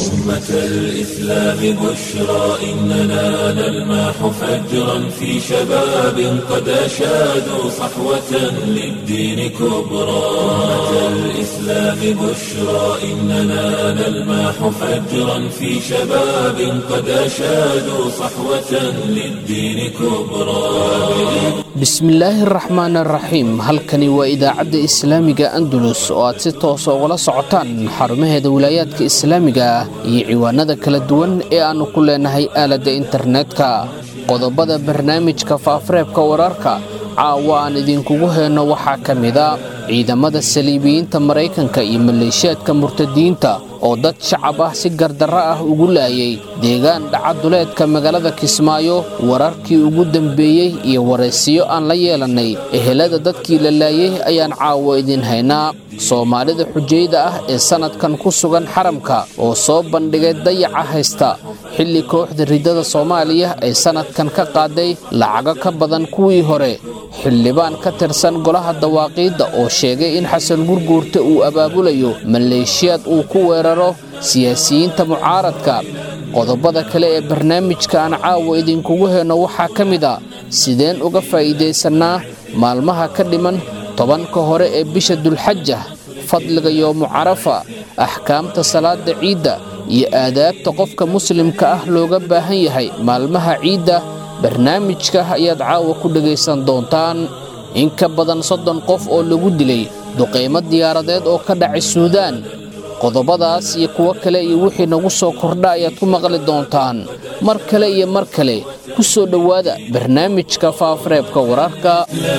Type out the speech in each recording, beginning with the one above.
أمة الإسلام بشرى إننا نلمح فجرا في شباب قد أشادوا صحوة للدين كبرى أمة الإسلام بشرى إننا نلمح فجرا في شباب قد أشادوا صحوة للدين كبرى bismillaahi araxmaan araxiim halkani waa idaacadda islaamiga andalus oo aad si toosa ugala socotaan xarumaheeda wilaayaadka islaamiga ah iyo ciwaanada kala duwan ee aannu ku leenahay aaladda internetka qodobada barnaamijka faafareebka wararka caawa aan idinkugu heenno waxaa ka mida ciidamada saliibiyiinta maraykanka iyo maleeshiyaadka murtadiyiinta oo dad shacab ah si gardarro ah ugu laayay deegaan dhacaduleedka magaalada kismaayo wararkii ugu dambeeyey iyo waraysiyo aan la yeelannay ehelada dadkii la laayay ayaan caawo idin haynaa soomaalida xujayda ah ee sannadkan ku sugan xaramka oo soo bandhigay dayaca haysta xilli kooxda riddada soomaaliya ay sannadkan ka qaaday lacago ka badan kuwii hore xildhibaan ka tirsan golaha dawaaqiidda oo sheegay in xasan gurguurta uu abaabulayo maleeshiyaad uu ku weeraro siyaasiyiinta mucaaradka qodobada kale ee barnaamijka aan caawa idinkugu heenno waxaa ka mid a sideen uga faa'iidaysannaa maalmaha ka dhiman tobanka hore ee bisha dulxaja fadliga yoomu carafa axkaamta salaada ciidda iyo aadaabta qofka muslimka ah looga baahan yahay maalmaha ciidda barnaamijka ayaad caawa ku dhegaysan doontaan in ka badan soddon qof oo lagu dilay duqaymo diyaaradeed oo ka dhacay suudaan qodobadaas iyo kuwo kale iyo wixii nagu soo kordha ayaad ku maqli doontaan mar kale iyo mar kale ku soo dhowaada barnaamijka faafareebka wararka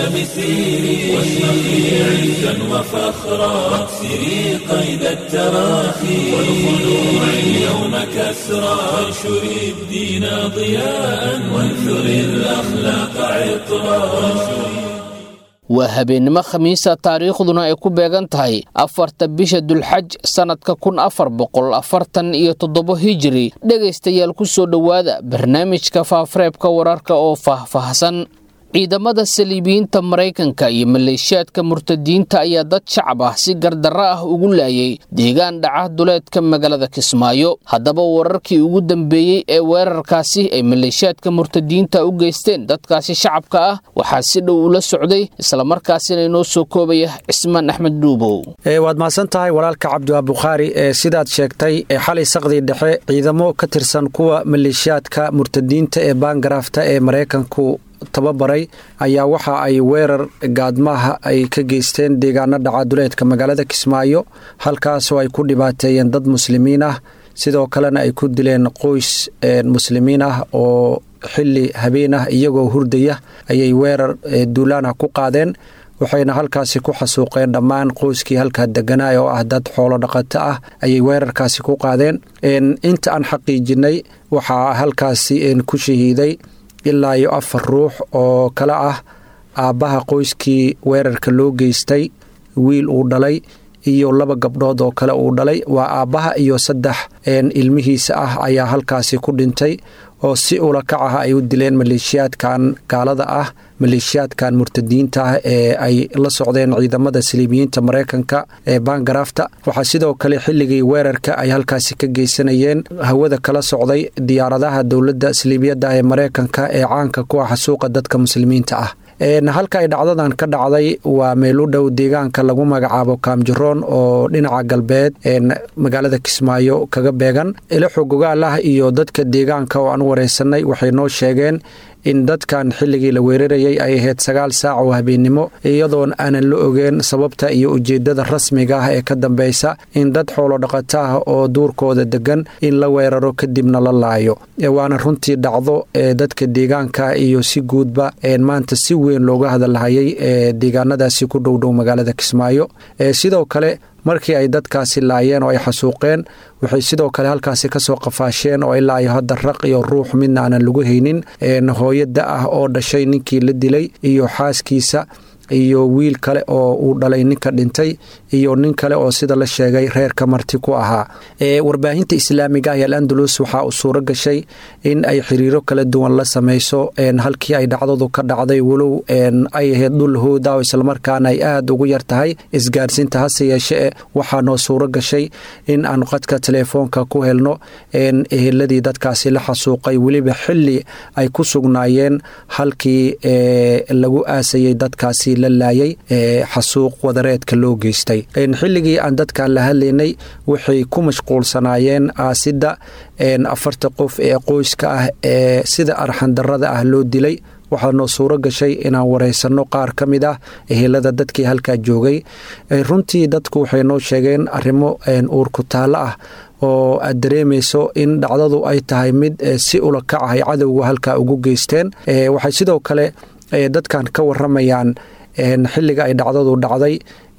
waa habeennimo khamiisa taariikhduna ay ku beegan tahay afarta bisha dulxaj sannadka kun afar boqol afartan iyo toddobo hijiri dhegaystayaal ku soo dhowaada barnaamijka faafareebka wararka oo faahfaahsan ciidamada saliibiyiinta maraykanka iyo maleeshiyaadka murtadiyiinta ayaa dad shacab ah si gardarro ah ugu laayay deegaan dhaca duleedka magaalada kismaayo haddaba wararkii ugu dambeeyey ee weerarkaasi ay maleeshiyaadka murtadiyiinta u geysteen dadkaasi shacabka ah waxaa si dhow ula socday islamarkaasina inoo soo koobaya cismaan axmed dhuubow waad mahadsan tahay walaalka cabdiwaa bukhaari ee sidaad sheegtay ee xalay saqdii dhexe ciidamo ka tirsan kuwa maleeshiyaadka murtadiyiinta ee baangaraafta ee maraykanku tababaray ayaa waxa ay weerar gaadmaha ay ka geysteen deegaano dhacaduleedka magaalada kismaayo halkaasoo ay ku dhibaateeyeen dad muslimiin ah sidoo kalena ay ku dileen qoys muslimiin ah oo xili habeen ah iyagoo hurdaya ayay weerar duulaanah ku qaadeen waxayna halkaasi ku xasuuqeen dhammaan qoyskii halkaa deganaa oo ah dad xoolo dhaqato ah ayay weerarkaasi ku qaadeen inta aan xaqiijinay waxaa halkaasi ku shahiiday ilaa iyo afar ruux oo kale ah aabbaha qoyskii weerarka loo geystay wiil uu dhalay iyo laba gabdhood oo kale uu dhalay waa aabbaha iyo saddex ilmihiisa ah ayaa halkaasi ku dhintay oo si ula kac ah ay u dileen maleeshiyaadkan gaalada ah maleeshiyaadkan murtadiyiinta ah ee ay la socdeen ciidamada saliibiyiinta maraykanka ee baangaraafta waxaa sidoo kale xilligii weerarka ay halkaasi ka geysanayeen hawada kala socday diyaaradaha dowladda saliibiyadda ee maraykanka ee caanka ku ah xasuuqa dadka muslimiinta ah halka ay dhacdadan ka dhacday waa meel u dhow deegaanka lagu magacaabo kaamjaroon oo dhinaca galbeed magaalada kismaayo kaga beegan ilo xogogaal ah iyo dadka deegaanka oo aan wareysanay waxay noo sheegeen in dadkan xilligii la weerarayay ay ahayd sagaal saac oo habeennimo iyadoon aanan la ogeen sababta iyo ujeedada rasmiga ah ee ka dambeysa in dad xoolo dhaqato ah oo duurkooda degan in la weeraro kadibna la laayo waana runtii dhacdo ee dadka deegaanka iyo si guudba maanta si weyn looga hadalhayay ee deegaanadaasi ku dhowdhow magaalada kismaayo sidoo kale markii ay dadkaasi laayeen oo ay xasuuqeen waxay sidoo kale halkaasi kasoo qafaasheen oo ilaa iyo hadda raq iyo ruux midna aanan lagu haynin hooyada ah oo dhashay ninkii la dilay iyo xaaskiisa iyo wiil kale oo uu dhalay ninka dhintay iyo nin kale oo sida la sheegay reerka marti ku ahaa warbaahinta islaamiga ah ee alandalus waxaa uu suuro gashay in ay xiriiro kala duwan la sameyso halkii ay dhacdadu ka dhacday walow ay ahayd dhul hooda oo islamarkaana ay aada ugu yar tahay isgaarsiinta hase yeeshee waxaa noo suuro gashay in aanu qadka teleefoonka ku helno eheladii dadkaasi la xasuuqay weliba xili ay ku sugnaayeen halkii lagu aasayay dadkaasi la laayay xasuuq wadareedka loo geystay xilligii aan dadkan la hadlaynay waxay ku mashquulsanaayeen aasidda afarta qof ee qoyska ah ee sida arxandarada ah loo dilay waxaa noo suuro gashay inaan wareysanno qaar ka mid ah ehelada dadkii halkaa joogay runtii dadku waxay noo sheegeen arrimo uurku taallo ah oo aad dareemayso in dhacdadu ay tahay mid si ula kac ah ay cadowga halkaa ugu geysteen waxay sidoo kale dadkan ka waramayaan xilliga ay dhacdadu dhacday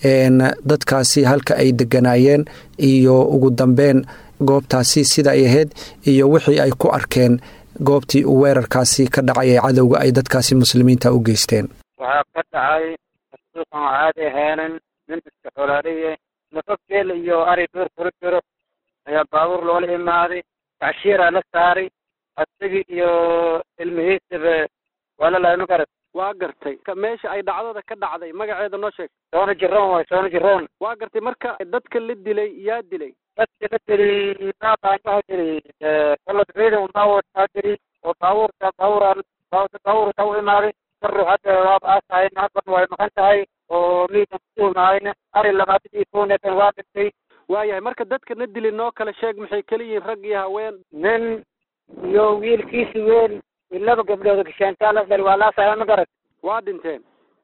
dadkaasi halka ay deganaayeen iyo ugu dambeyn goobtaasi sida ay ahayd iyo wixii ay ku arkeen goobtii uu weerarkaasi ka dhacay ee cadowga ay dadkaasi muslimiinta u geysteen waxaa ka dhacay xasuuqan caadi ahaanan nin iska xolaaliye nafafgeel iyo ari duur kula jiro ayaa baabuur loola imaaday tacshiiraa la saaray asagii iyo ilmihiisaba waa la lahay magarat waa gartay meesha ay dhacdada ka dhacday magaceeda noo sheeg soona jiroon waay soona jiroon waa gartay marka dadka la dilay yaa dilay dadka la dilay maaqaan waxa jiri kolod ciidan unbaa wataa jiri oo baabuurka baabuuraan baabuurka u imaaday karu hadda waaba aasahay naagban way maqan tahay oo liidan kutuumaayna ari labaatan iyo kooneetan waa dhintay waayahay marka dadka na dili noo kala sheeg maxay kala yihiin rag iyo haween nin iyo wiilkiisi weyn laba gabdhood gashaantaa la dhali waa laasahay ma garat waa dhinteen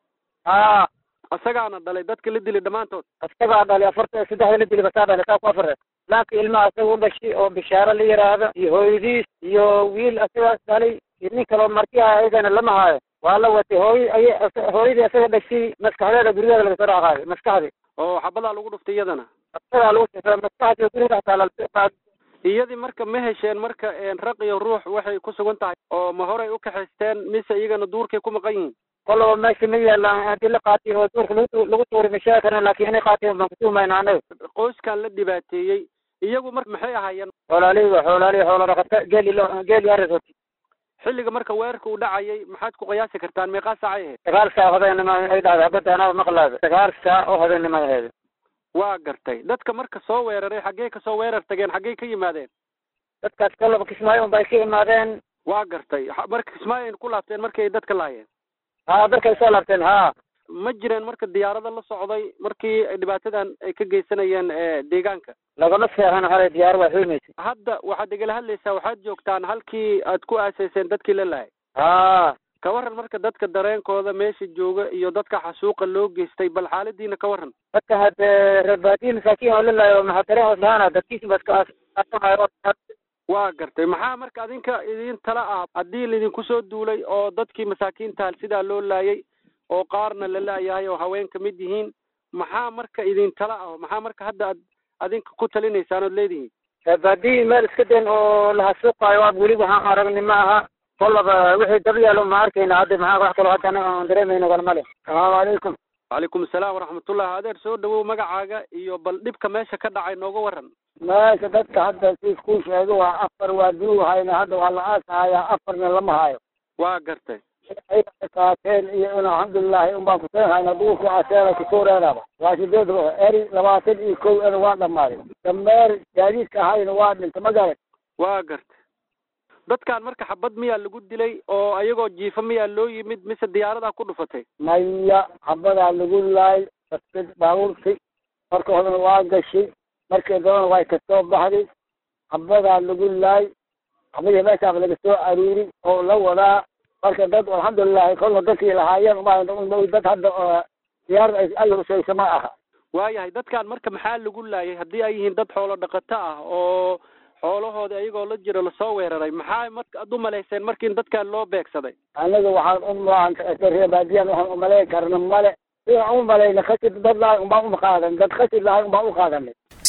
haa isagaana dhalay dadka la dili dhammaantood isagaa dhalay afarta saddexda la dili basaa dhalay saa ku afare laakiin ilmaha isaga u dhashay oo bishaaro la yidhaahdo iyo hooyadiis iyo wiil isagaas dhalay iyo nin kaloo martiha ayagana lama haayo waa la watay hooy ay hooyadii isaga dhashay maskaxdeeda gurigeeda laga soo dhaqaaday maskaxdii oo xabadaa lagu dhuftay iyadana isagaa lagu sifray maskaxdii guriga xataa iyadii marka ma hesheen marka raq iyo ruux waxay ku sugan tahay oo ma horay u kaxaysteen mise iyagana duurkay ku maqan yihiin kolaba meesha ma yaalaan haddii la qaatay oo duurka lagu lagu tuuri ma sheegi karna laakiin inay qaateen baan kutuumayna anaga qoyskan la dhibaateeyey iyagu marka maxay ahaayeen xoolaaliga xoolaaliga xoola dhaqata geeli geeli arisoti xilliga marka weerarka uu dhacayay maxaad ku qiyaasi kartaan meeqaa saacay ahayd sagaal saac hodaynima ay dhahday habadda anaba maqlaada sagaal saac oo hodaynima ahayd waa gartay dadka marka soo weeraray xaggee ka soo weerar tageen xaggee ka yimaadeen dadkaas kolaba kismaayo unbay ka imaadeen waa gartay marka kismaayo ayna ku laabteen markii ay dadka laayeen haa dadkay soo laabteen haa ma jireen marka diyaarada la socday markii dhibaatadan ay ka geysanayeen deegaanka lagama seexan hale diyaar waa xuymaysa hadda waxaad igala hadlaysaa waxaad joogtaan halkii aad ku aasayseen dadkii la laayay haa ka waran marka dadka dareenkooda meesha jooga iyo dadka xasuuqa loo geystay bal xaaladiina ka waran dadka hadde reerbaadiyi masaakiin oo la laayo maxaa dareen hoos lahaana dadkiisa baska waa gartay maxaa marka adinka idin tala ah haddii laidinku soo duulay oo dadkii masaakiinta sidaa loo laayay oo qaarna la laayahay oo haween ka mid yihiin maxaa marka idin tala ah maxaa marka hadda ad adinka ku talinaysaan ood leedihiin reerbaadiyi meel iska den oo la hasuuqaayo waa weli waxaan aragni ma aha kolaba wixii daba yaalo ma arkayna hadda maxaa wax kaloo hadda anaga aan dareemayno kale male asalaamu calaykum wacalaykum asalaam waraxmatullah adeer soo dhawow magacaaga iyo bal dhibka meesha ka dhacay nooga waran meesha dadka hadda si iskuu sheego waa afar waa duu hayna hadda waa la aasahayaa afarna lama hayo waa gartay kaateen iyo in alxamdulilahi unbaan kuseen hayna duurku aseena kusoo reeraba waa sideed eri labaatan iyo kow ena waa dhammaaday dameer gaadiidka ahayna waa dhinta ma garan waa gartay dadkan marka xabad miyaa lagu dilay oo ayagoo jiifa miyaa loo yimid mise diyaaradaa ku dhufatay maya xabadaa lagu laay dadka baabuurki marka horena waa gashay markii dambana way kasoo baxday xabadaa lagu laay xabadii meeshaas laga soo aruuri oo la wadaa marka dad alxamdulilahi kolna dadkii lahaayeen uma dad hadda diyaarada ay alla husaysa ma aha waayahay dadkan marka maxaa lagu laayay haddii ay yihiin dad xoolo dhaqato ah oo xoolahooda ayagoo la jiro lasoo weeraray maxaa marka ad u malayseen markiin dadkan loo beegsaday anaga waxaan u reebaadiyan waxaan umalayn karna male sidaan u malayna khasib dad lahay unbaan uma qaadan dad khasib lahay unbaan u qaadanay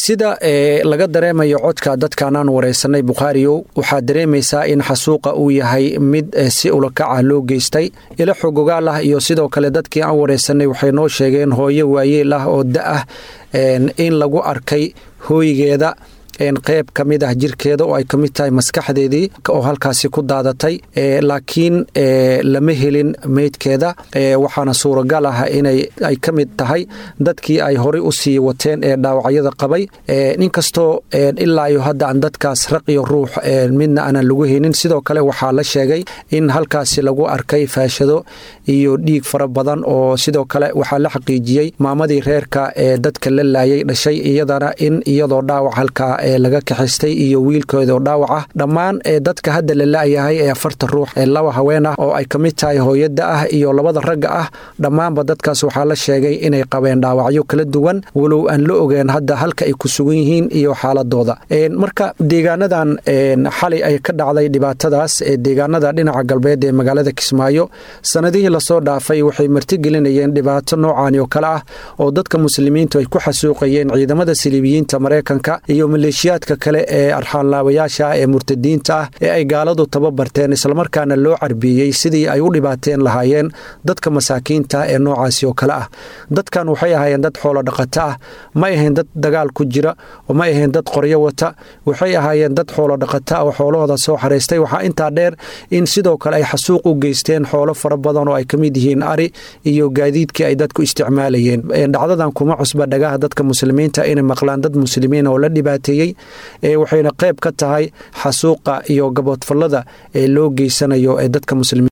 sida laga dareemayo codka dadkan aan waraysanay bukhaariyow waxaad dareemaysaa in xasuuqa uu yahay mid si ulakaca loo geystay ilo xogogaal ah iyo sidoo kale dadkii aan waraysanay waxay noo sheegeen hooyo waayeel ah oo da ah in lagu arkay hooygeeda qeyb ka mid ah jirkeeda oo ay ka mid tahay maskaxdeedii oo halkaasi ku daadatay laakiin lama helin meydkeeda waxaana suuragal ah inay ay ka mid tahay dadkii ay horey u sii wateen ee dhaawacyada qabay inkastoo ilaa iyo hadda aan dadkaas raq iyo ruux midna aanan lagu haynin sidoo kale waxaa la sheegay in halkaasi lagu arkay faashado iyo dhiig fara badan oo sidoo kale waxaa la xaqiijiyey maamadii reerka ee dadka la laayay dhashay iyadana in iyadoo dhaawac halkaa laga kaxistay iyo wiilkoodoo dhaawac ah dhammaan dadka hadda la la'yahay ee afarta ruux ee laba haween ah oo ay ka mid tahay hooyada ah iyo labada ragga ah dhammaanba dadkaas waxaa la sheegay inay qabeen dhaawacyo kala duwan walow aan la ogeen hadda halka ay ku sugan yihiin iyo xaaladooda marka deegaanadan xalay ay ka dhacday dhibaatadaas ee deegaanada dhinaca galbeed ee magaalada kismaayo sanadihii lasoo dhaafay waxay martigelinayeen dhibaato noocan oo kale ah oo dadka muslimiintu ay ku xasuuqayeen ciidamada siliibiyiinta maraykanka iyo maleeshiyaadka kale ee arxaanlaabayaasha ah ee murtadiinta ah ee ay gaaladu tababarteen islamarkaana loo carbiyey sidii ay u dhibaateen lahaayeen dadka masaakiinta ee noocaasi oo kale ah dadkan waxay ahaayeen dad xoolo dhaqato ah ma ahayn dad dagaal ku jira oo ma ahayn dad qoryo wata waxay ahaayeen dad xoolo dhaqato ah oo xoolahooda soo xaraystay waxaa intaa dheer in sidoo kale ay xasuuq u geysteen xoolo fara badan oo ay ka mid yihiin ari iyo gaadiidkii ay dadku isticmaalayeen dhacdadan kuma cusba dhagaha dadka muslimiinta inay maqlaan dad muslimiin oo la dhibaateeyey waxayna qayb ka tahay xasuuqa iyo gaboodfallada ee loo geysanayo ee dadka muslimiin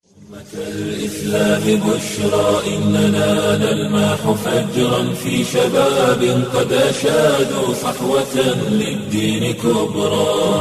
الإسلام بشرى إننا نلمح فجرا في شباب قد أشادوا صحوة للدين كبرى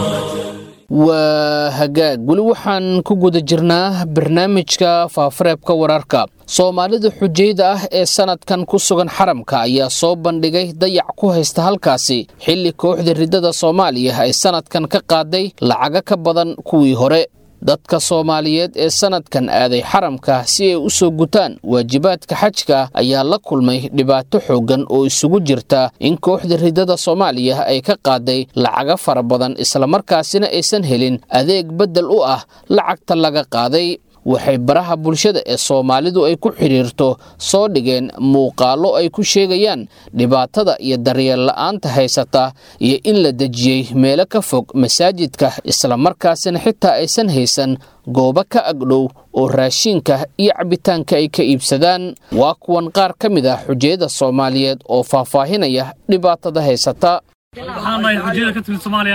waa hagaag weli waxaan ku guda jirnaa barnaamijka faafareebka wararka soomaalida xujayda ah ee sanadkan ku sugan xaramka ayaa soo bandhigay dayac ku haysta halkaasi xilli kooxda riddada soomaaliya ay sanadkan ka qaaday lacaga ka badan kuwii hore dadka soomaaliyeed ee sanadkan aaday xaramka si ay u soo gutaan waajibaadka xajka ayaa la kulmay dhibaato xooggan oo isugu jirta in kooxda riddada soomaaliya ay ka qaaday lacaga fara badan islamarkaasina aysan helin adeeg beddel u ah lacagta laga qaaday waxay baraha bulshada ee soomaalidu ay ku xidhiirto soo dhigeen muuqaallo ay ku sheegayaan dhibaatada iyo daryeel la'aanta haysata iyo in la dejiyey meelo ka fog masaajidka islamarkaasina xitaa aysan haysan goobo ka agdhow oo raashiinka iyo cabitaanka ay ka iibsadaan waa kuwan qaar ka mid ah xujayada soomaaliyeed oo faahfaahinaya dhibaatada haysata waxaan nahay xujiyada ka timid soomaaliya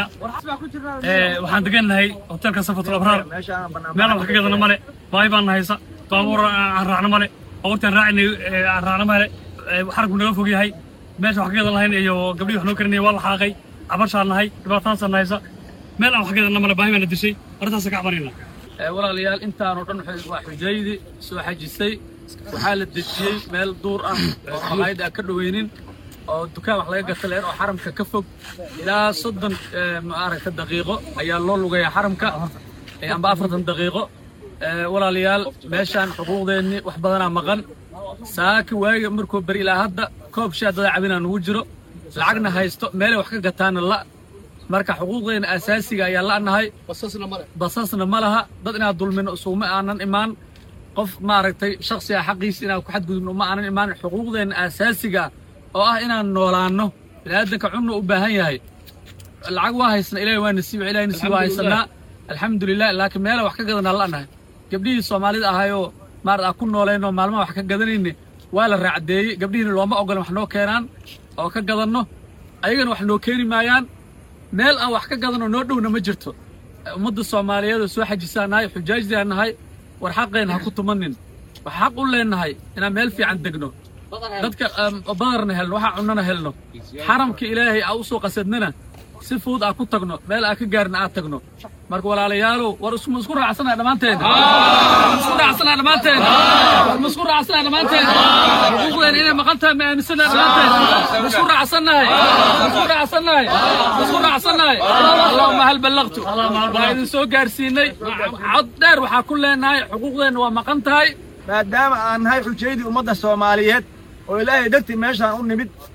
waxaan degannahay hotelka safatul abraar meelaan wax ka gadana male baahi baan nahaysa baabuur aan raacno male baabuurtaan raacinay aan raacno male xarabku naga fog yahay meesha wax ka gadan lahayn iyo gabdhii wax noo karinaya waa la xaaqay cabashaan nahay dhibaatadaasaan nahaysa meel aan wax ka gadana male baahi baana dishay arrintaasa ka cabanayna walaalayaal intaanoo dhan waa xujaydii soo xajisay waxaa la dejiyey meel duur ah oo maqaayad aan ka dhoweynin oo dukaan wax laga gata leer oo xaramka ka fog ilaa soddon maaragta daqiiqo ayaa loo lugayaa xaramka amba afartan daqiiqo walaalayaal meeshaan xuquuqdeennii wax badanaa maqan saaka waaga markuu beri ilaa hadda koob shaa dada cabinaa nugu jiro lacagna haysto meelay wax ka gataana la marka xuquuqdeenna asaasiga ayaa la'nahay basasna ma laha dad inaad dulmino isuguma aanan imaan qof maaragtay shaksiga xaqiisa inaad ku xadgudubno uma aanan imaan xuquuqdeenna asaasiga oo ah inaan noolaanno biniaadanka cunna u baahan yahay lacag waa haysana ilahi waa nasiib ilahi nasiib waa haysanaa alxamdulilah laakiin meela wax ka gadanaa la'nahay gabdhihii soomaalida ahayoo maarad aan ku noolaynoo maalmaha wax ka gadanayne waa la raacdeeyey gabdhihiina looma ogolan wax noo keenaan oo ka gadanno ayagana wax noo keeni maayaan meel aan wax ka gadanoo noo dhowna ma jirto ummadda soomaaliyeed oo soo xajisaan nahay xujaajdaa nahay war xaqeen ha ku tumanin wax xaq u leennahay inaan meel fiican degno dadka badarna helno waxaa cunnana helno xaramka ilaahay aa u soo qasadnana si fudud aa ku tagno meel aa ka gaarna aad tagno marka walaalayaalow war isma isku raacsana dhammaanteen isku raacsana dhammaanteen ma isku raacsana dhammaanteen xuquuqdeena inay maqan tahay ma aaminsana dhammaanteen ma isku raacsannahay ma isku raacsannahay ma isku raacsannahay allahuma hal ballaqtu waa idin soo gaarsiinay cod dheer waxaa ku leenahay xuquuqdeenna waa maqan tahay maadaama aan nahay xujaydii ummadda soomaaliyeed oo ilaahay dartii meeshaan u nimid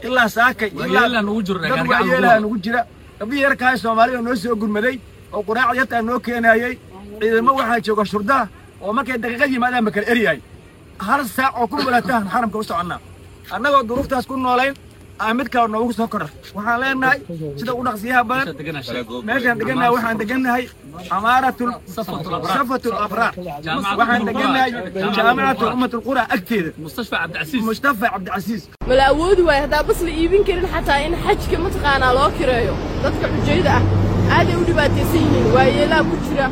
ilaa saakay Waayeelaan ugu jiro, dad gargaar waayeelaha ugu nugu jira gabdhihii yarkaa soomaalida noo soo gurmaday oo quraacda yartaa noo keenayay ciidamo waxaa jooga shurdaa oo markay daqiiqad yimaadaan ba kala eryahay hal saac oo ku mulatahan xaramka u soconnaa annagoo duruuftaas ku noolayn aa mid kale noogu soo korra waxaan leenahay sida u dhaqsiyaha badan meeshaan degannahay waxaan degannahay amaaratul safatul abraar waxaan degannahay jaamicatul ummatul qura agteeda mustafa cabdicasiis mustafa cabdicasiis mala awoodi waayo haddaa bas la iibin karin xataa in xajka mataqaanaa loo kireeyo dadka xujayda ah aaday u dhibaataysan yihiin waayeelaa ku jira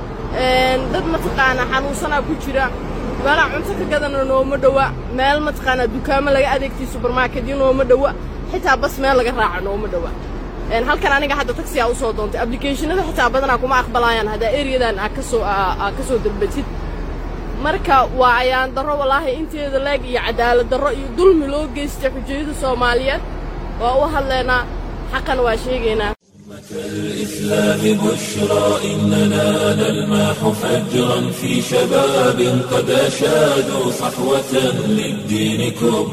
dad mataqaanaa xanuunsanaa ku jira meelaa cunto ka gadana nooma dhowa meel mataqaanaa dukaamo laga adeegtay subermarketyo nooma dhowa xitaa bas meel laga raaco nooma dhowa halkan aniga hadda taksiyaa u soo doontay ablicationada xitaa badanaa kuma aqbalayaan haddaa eriyadan aa kasoo aa ka soo dalbatid marka waa ayaan darro wallaahi inteeda leeg iyo cadaalad darro iyo dulmi loo geystay xujayada soomaaliyeed waa u hadlaynaa xaqan waa sheegaynaa الإسلام بشرى إننا نلمح فجرا في شباب قد أشادوا صحوة للدين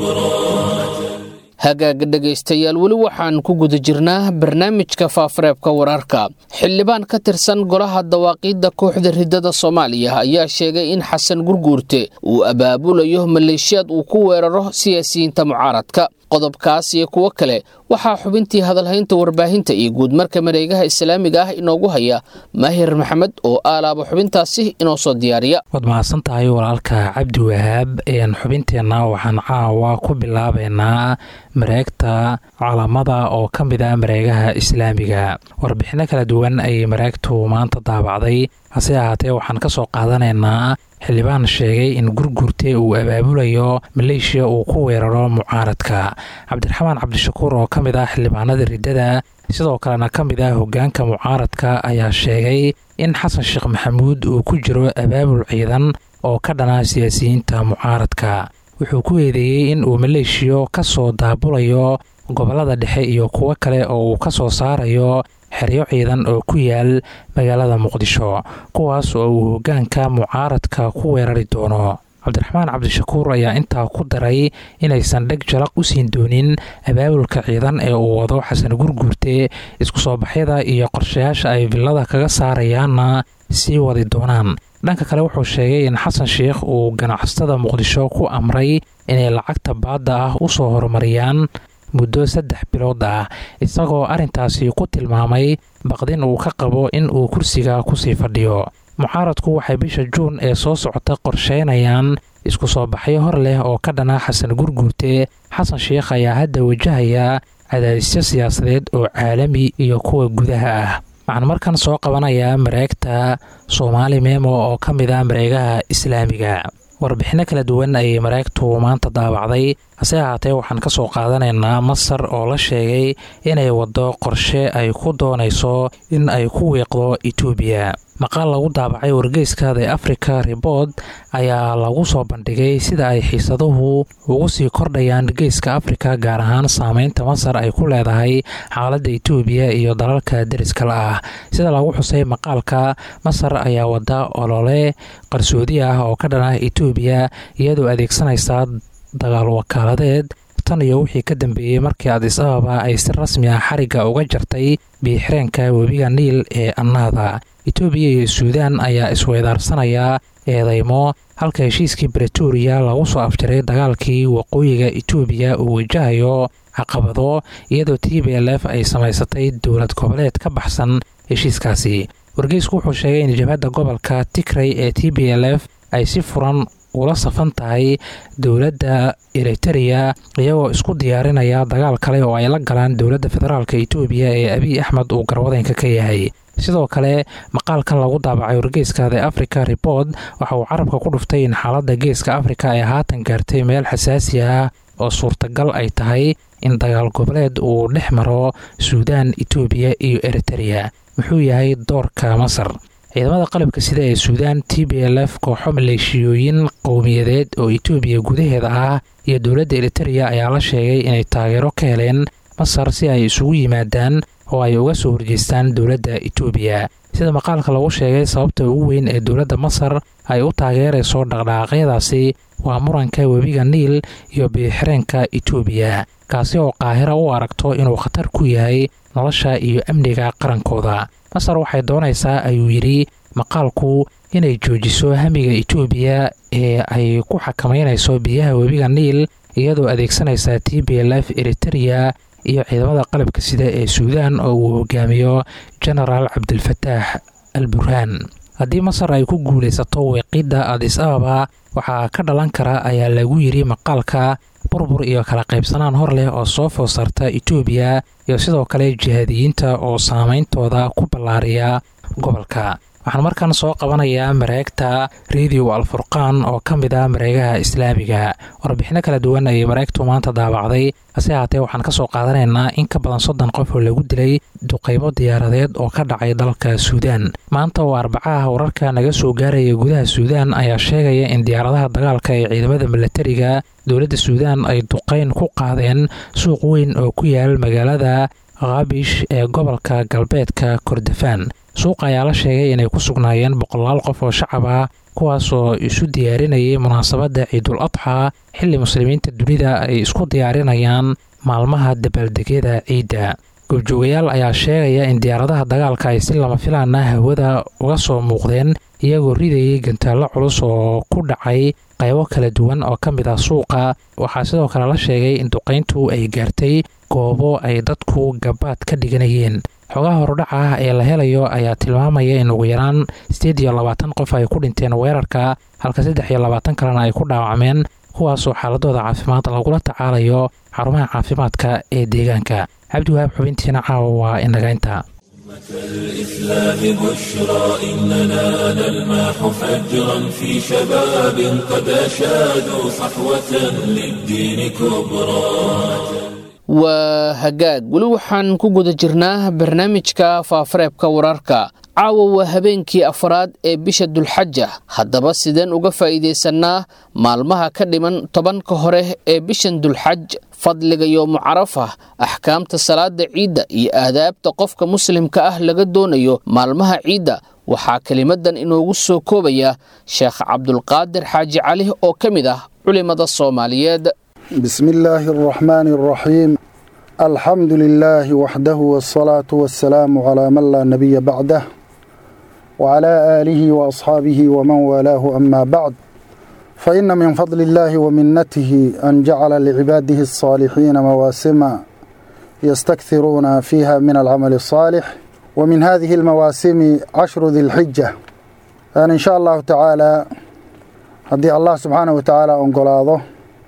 كبرى hagaaga dhegaystayaal weli waxaan ku guda jirnaa barnaamijka faafareebka wararka xildhibaan ka tirsan golaha dawaaqiidda kooxda riddada soomaaliya ayaa sheegay in xasan gurguurte uu abaabulayo maleeshiyaad uu ku weeraro siyaasiyiinta mucaaradka qodobkaas iyo kuwo kale waxaa xubintii hadalhaynta warbaahinta iyo guudmarka mareegaha islaamiga ah inoogu haya maahir maxamed oo aalaaba xubintaasi inoo soo diyaariya waad mahadsan tahay walaalka cabdi wahaab xubinteenna waxaan caawa ku bilaabaynaa mareegta calaamada oo ka mid ah mareegaha islaamiga warbixinno kala duwan ayay mareegtu maanta daabacday hase ahaatee waxaan ka soo qaadanaynaa xildhibaan sheegay in gurgurte uu abaabulayo maleeshiya uu ku weeraro mucaaradka cabdiraxmaan cabdishakuur oo ka mid ah xildhibaanada riddada sidoo kalena ka mid ah hoggaanka mucaaradka ayaa sheegay in xasan sheekh maxamuud uu ku jiro abaabul ciidan oo ka dhana siyaasiyiinta mucaaradka wuxuu ku eedeeyey in uu maleeshiyo ka soo daabulayo gobollada dhexe iyo kuwo kale oo uu ka soo saarayo xeryo ciidan oo ku yaal magaalada muqdisho kuwaas oo uu hoggaanka mucaaradka ku weerari doono cabdiraxmaan cabdishakuur ayaa intaa ku daray inaysan dheg jalaq u siin doonin abaabulka ciidan ee uu wado xasan gurguurte isku soo baxyada iyo qorshayaasha ay villada kaga saarayaanna sii wadi doonaan dhanka kale wuxuu sheegay in xasan sheikh uu ganacsatada muqdisho ku amray inay lacagta baadda ah u soo horumariyaan muddo saddex bilood ah isagoo arrintaasi ku tilmaamay baqdin uu ka qabo in uu kursiga kusii fadhiyo mucaaradku waxay bisha juun ee soo socota qorsheynayaan isku soo baxyo hor leh oo ka dhana xasan gurguurte xasan sheikh ayaa hadda wajahaya cadaadisyo siyaasadeed oo caalami iyo kuwa gudaha ah waxaan markan soo qabanayaa mareegta soomaali memo oo ka mid ah mareegaha islaamiga warbixinno kala duwan ayay mareegtu maanta daabacday hase ahaatee waxaan ka soo qaadanaynaa masar oo la sheegay inay waddo qorshe ay ku doonayso in ay ku wiiqdo etoobiya maqaal lagu daabacay wargeyska the africa rebord ayaa lagu soo bandhigay sida ay xiisaduhu ugu sii kordhayaan geeska afrika gaar ahaan saameynta masar ay ku leedahay xaaladda etoobiya iyo dalalka deriskala ah sida lagu xusay maqaalka masar ayaa wadda olole qarsoodi ah oo ka dhan ah etoobiya iyadoo adeegsanaysa dagaal wakaaladeed tan iyo wixii ka dambeeyey markii adis ababa ay si rasmi ah xarigga uga jartay biixireenka webiga niil ee annaada etoobiya iyo suudaan ayaa isweydaarsanaya eedeymo halka heshiiskii bretoria lagu soo afjaray dagaalkii waqooyiga etoobiya uu wajahayo caqabado iyadoo t b l f ay samaysatay dowlad goboleed ka baxsan heshiiskaasi wargeysku wuxuu sheegay in jabhadda gobolka tigray ee t b l f ay si furan ula safan tahay dowladda eritereya iyagoo isku diyaarinaya dagaal kale oo ay la galaan dowladda federaalk etoobiya ee abiy axmed uu garwadeynka ka yahay sidoo kale maqaalkan lagu daabacay wargeyska the africa report waxa uu carabka ku dhuftay in xaaladda geeska afrika ay haatan gaartay meel xasaasi ah oo suurtagal ay tahay in dagaal goboleed uu dhex maro suudaan etoobiya iyo eritereya muxuu yahay doorka masar ciidamada qalabka sida ee suudaan t b l f kooxo maleeshiyooyin qowmiyadeed oo etoobiya gudaheeda ah iyo dowladda eritereya ayaa la sheegay inay taageero ka heleen masar si ay isugu yimaadaan oo ay uga soo horjeestaan dowladda etoobiya sida maqaalka lagu sheegay sababta ugu weyn ee dowladda masar ay u taageerayso dhaqdhaqaaqyadaasi waa muranka webiga niil iyo biyoxireenka etoobiya kaasi oo qaahira u aragto inuu khatar ku yahay nolosha iyo amniga qarankooda masar waxay doonaysaa ayuu yidhi maqaalku inay joojiso hamiga etoobiya ee ay ku xakamaynayso biyaha webiga niil iyadoo adeegsanaysa t b l f eritereya iyo ciidamada qalabka sida ee suudaan oo uu hogaamiyo genaraal cabdilfataax al burhaan haddii masar ay ku guulaysato weeqidda adis ababa waxaa ka dhalan kara ayaa lagu yidhi maqaalka burbur iyo kala qaybsanaan hor leh oo soo food saarta etoobiya iyo sidoo kale jihaadiyiinta oo saameyntooda ku ballaariya gobolka waxaan markan soo qabanayaa mareegta radio alfurqaan oo ka mid ah mareegaha islaamiga warbixino kala duwan ayay mareegtu maanta daabacday hase haatee waxaan ka soo qaadanaynaa in ka badan soddon qof oo lagu dilay duqaybo diyaaradeed oo ka dhacay dalka suudaan maanta oo arbacaha wararka naga soo gaaraya gudaha suudaan ayaa sheegaya in diyaaradaha dagaalka ee ciidamada milatariga dowladda suudaan ay duqayn ku qaadeen suuq weyn oo ku yaal magaalada khabish ee gobolka galbeedka kordofaan suuqa ayaa la sheegay inay ku sugnaayeen boqolaal qof oo shacab ah kuwaas oo isu diyaarinayay munaasabadda ciidul adxa xilli muslimiinta dunida ay isku diyaarinayaan maalmaha dabaaldegyada ciidda goobjoogayaal ayaa sheegaya in diyaaradaha dagaalka ay si lama filaana hawada uga soo muuqdeen iyagoo ridayay gantaallo culus oo ku dhacay qaybo kala duwan oo ka mid ah suuqa waxaa sidoo kale la sheegay in duqayntu ay gaartay goobo ay dadku gabaad ka dhiganayeen xogaha horudhaca ah ee la helayo ayaa tilmaamaya in ugu yaraan siddeed iyo labaatan qof ay ku dhinteen weerarka halka saddex iyo labaatan kalena ay ku dhaawacmeen kuwaasoo xaaladooda caafimaad lagula tacaalayo xarumaha caafimaadka ee deegaanka cabdiwahaab xubintiina caawa waa indhagaynta الإسلام بشرى إننا نلمح فجرا في شباب قد أشادوا صحوة للدين كبرى waa hagaag weli waxaan ku guda jirnaa barnaamijka faafareebka wararka caawa waa habeenkii afraad ee bisha dulxaja haddaba sideen uga faa'iidaysanaa maalmaha ka dhiman tobanka hore ee bishan dulxaj fadliga yoomu carafa axkaamta salaada ciidda iyo aadaabta qofka muslimka ah laga doonayo maalmaha ciidda waxaa kelimadan inoogu soo koobaya sheekh cabdulqaadir xaaji cali oo ka mid ah culimada soomaaliyeed بسم الله الرحمن الرحيم الحمد لله وحده والصلاة والسلام على من لا نبي بعده وعلى آله وأصحابه ومن والاه أما بعد فإن من فضل الله ومنته أن جعل لعباده الصالحين مواسم يستكثرون فيها من العمل الصالح ومن هذه المواسم عشر ذي الحجة أن إن شاء الله تعالى هدي الله سبحانه وتعالى أنقلاضه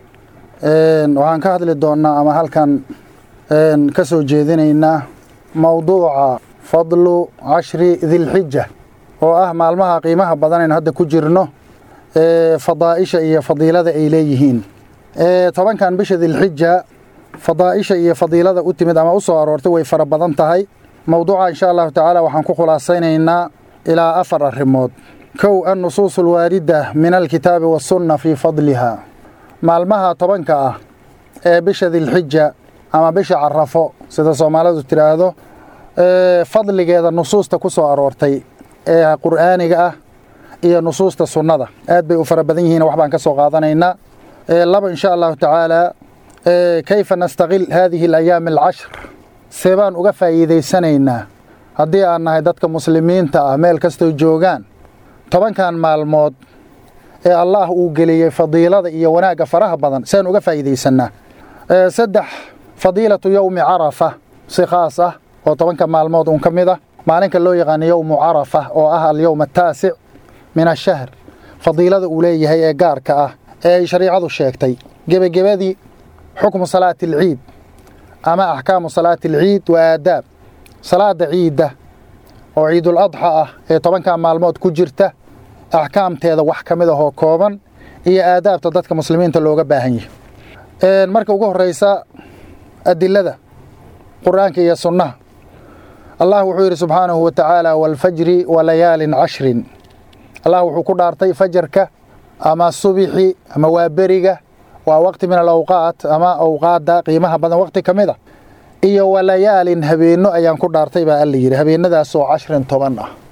waxaan ka hadli doonnaa ama halkan ka soo jeedinaynaa mowduuca fadlu cashri dilxija oo ah maalmaha qiimaha badan aynu hadda ku jirno fadaa'isha iyo fadiilada ay leeyihiin tobankan bisha dilxija fadaa'isha iyo fadiilada u timid ama u soo aroortay way fara badan tahay mowduuca insha allahu tacaala waxaan ku khulaasaynaynaa ilaa afar arrimood kow annusuus alwaarida min alkitaabi wasunna fii fadliha maalmaha tobanka ah ee bisha dilxija ama bisha carafo sida soomaalidu tidhaahdo fadligeeda nusuusta ku soo aroortay ee qur'aaniga ah iyo nusuusta sunnada aad bay u fara badan yihiin wax baan ka soo qaadanaynaa laba insha allahu tacaala kayfa nastaqil haadihi alayaami alcashr see baan uga faa'iidaysanaynaa haddii aan nahay dadka muslimiinta ah meel kastoo joogaan tobankan maalmood ee allaah uu geliyey fadiilada iyo wanaagga faraha badan siaan uga faa'iidaysannaa saddex fadiilatu yowmi carafa si khaas ah oo tobanka maalmood uun ka mid ah maalinka loo yaqaano yowmu carafa oo ah alyowm ataasic min ashahr fadiilada uu leeyahay ee gaarka ah ee ay shariicadu sheegtay gebagebadii xukmu salaati alciid ama axkaamu salaati alciid wa aadaab salaada ciidda oo ciidul adxa ah ee tobanka maalmood ku jirta axkaamteeda wax ka mid ahoo kooban iyo aadaabta dadka muslimiinta looga baahan yahay marka ugu horreysa adilada qur'aanka iyo sunnaha allah wuxuu yidhi subxaanahu wa tacaala waalfajri wa layaalin cashrin allah wuxuu ku dhaartay fajarka ama subixi ama waa beriga waa waqti min alawqaat ama awqaadda qiimaha badan waqti ka mid a iyo walayaalin habeenno ayaan ku dhaartay baa alla yidhi habeenadaasoo cashrin toban ah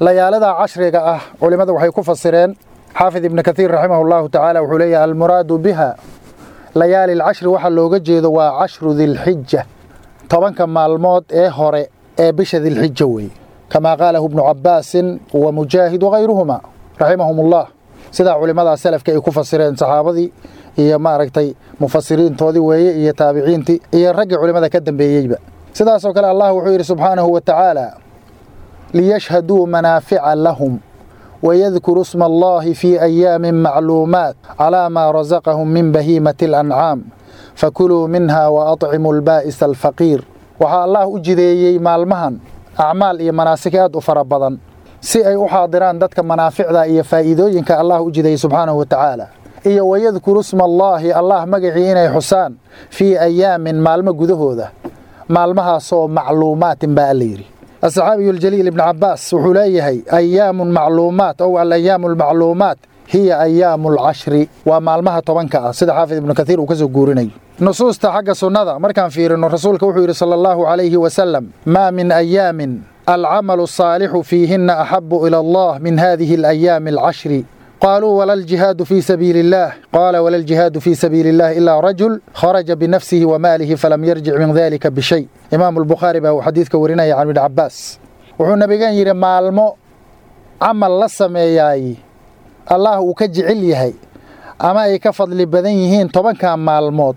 layaalada cashriga ah culimmada waxay ku fasireen xaafid ibnu kathiir raximahu llahu tacaala wuxuu leeyahay almuraadu biha layaali alcashri waxaa looga jeedo waa cashru dilxija tobanka maalmood ee hore ee bisha dilxija weeye kamaa qaalahu ibnu cabbaasin wa mujaahid wakayruhuma raximahum ullah sidaa culimmadaa salafka ay ku fasireen saxaabadii iyo maaragtay mufasiriintoodii weeye iyo taabiciintii iyo raggii culimmada ka dambeeyeyba sidaasoo kale allah wuxuu yidhi subxaanahu wa tacaala liyashhaduu manaafica lahum ويذكر اسم الله في أيام معلومات على ما رزقهم من بهيمة الأنعام فكلوا منها وأطعموا البائس الفقير waxaa allah u jideeyey maalmahan acmaal iyo manaasik aad u fara badan si ay u xaadiraan dadka manaaficda iyo faa'iidooyinka allah u jideeyey subxaanahu wa tacaala iyo wayadkuru sma allaahi allah magacii inay xusaan fii ayaamin maalmo gudahooda maalmahaasoo macluumaatin baa alla yidhi الصحابي الجليل ابن عباس وحليه أيام معلومات أو الأيام المعلومات هي أيام العشر ومالمها طبنك سيد حافظ ابن كثير وكسو قوريني نصوص حق سنة مركان في إن رسولك وحير صلى الله عليه وسلم ما من أيام العمل الصالح فيهن أحب إلى الله من هذه الأيام العشر قالوا ولا الجهاد في سبيل الله قال ولا الجهاد في سبيل الله إلا رجل خرج بنفسه وماله فلم يرجع من ذلك بشيء إمام البخاري بقى حديث كورينا عن ابن عباس وحو نبيغان يري مالمو عمل لسمياي الله وكجعل يهي أما أي كفضل بدن يهين طبعا كان مالمود